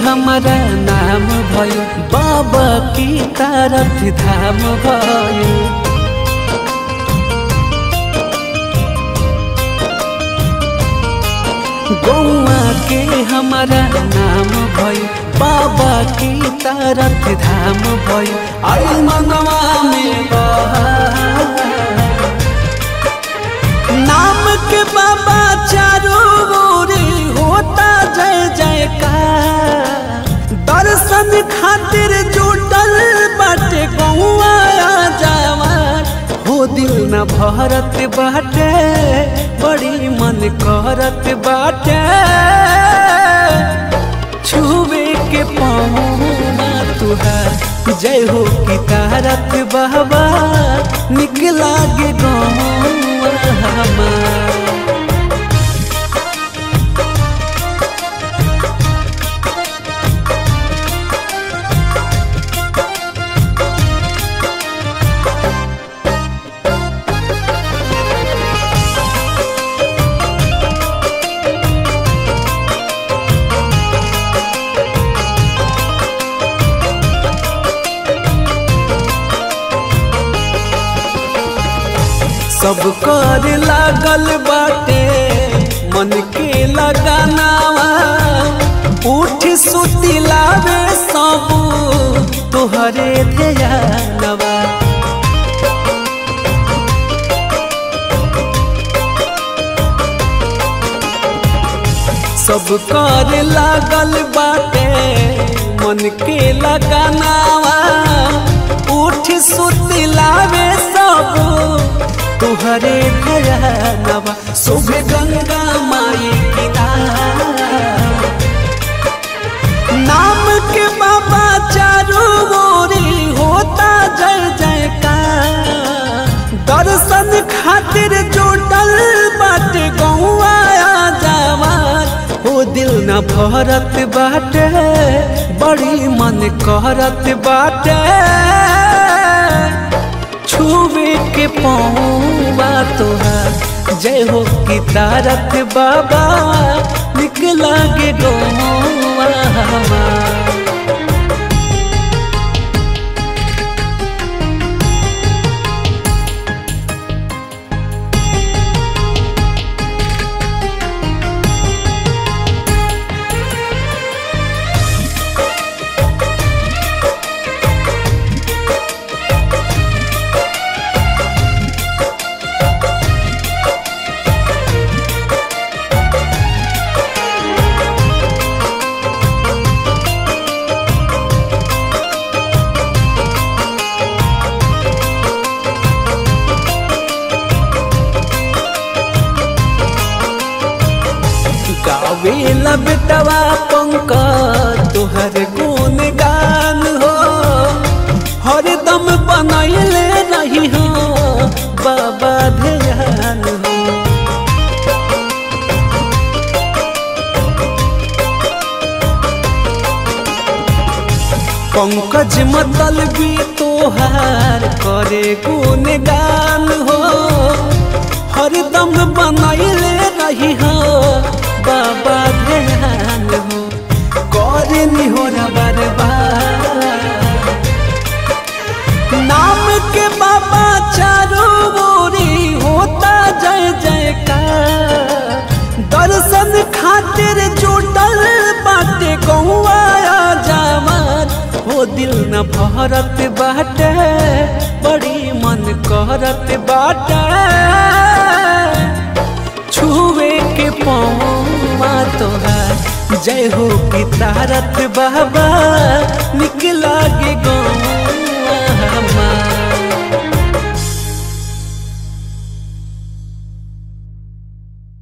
हमारा नाम भयो बाबा की तारथ धाम भयो गौआ के हमारा नाम भयो बाबा की तारथ धाम भयो आई मनवा में बहार नाम के बाबा चारों ओर होता जय जयकार दर्शन खातिर जुटल बाटे गौआ जवान हो दिल न भरत बाटे बड़ी मन करत बाटे छुवे के पौना तुहार जय हो की तारक बाबा निकला गे गौआ हमार सब कर लागल बाटे मन के लगानावा उठ सुती लावे सब तोहरे ध्यानवा सब कर लागल बाटे मन के लगानावा उठ सुती लावे सब तुहरे भयानवा शुभ गंगा माई किनार नाम के बाबा चारों ओरी होता जय जयकार दर्शन खातिर जुटल बाटे गौआ जवान हो दिल न भरत बाटे बड़ी मन करत बाटे छुवे के पौवा तोहार जय हो की तारक बाबा निकला गे गौवा हमार गावेला बेटवा पंक तोहर गुण गान हो हरदम बनैले रही हो बाबा ध्यान हो पंकज मतलबी तोहार करे गुण गान हो हरदम बनैले रही हो बाबा ध्यान हो करे निहोरा बरबार नाम के बाबा चारों ओरी होता जय जयकार दर्शन खातिर जुटल बाटे गौआ जवान हो दिल न भरत बाटे बड़ी मन करत बाटे छुए के पौवा तोहार जय हो की तारक बाबा निकला गे गौवा हमार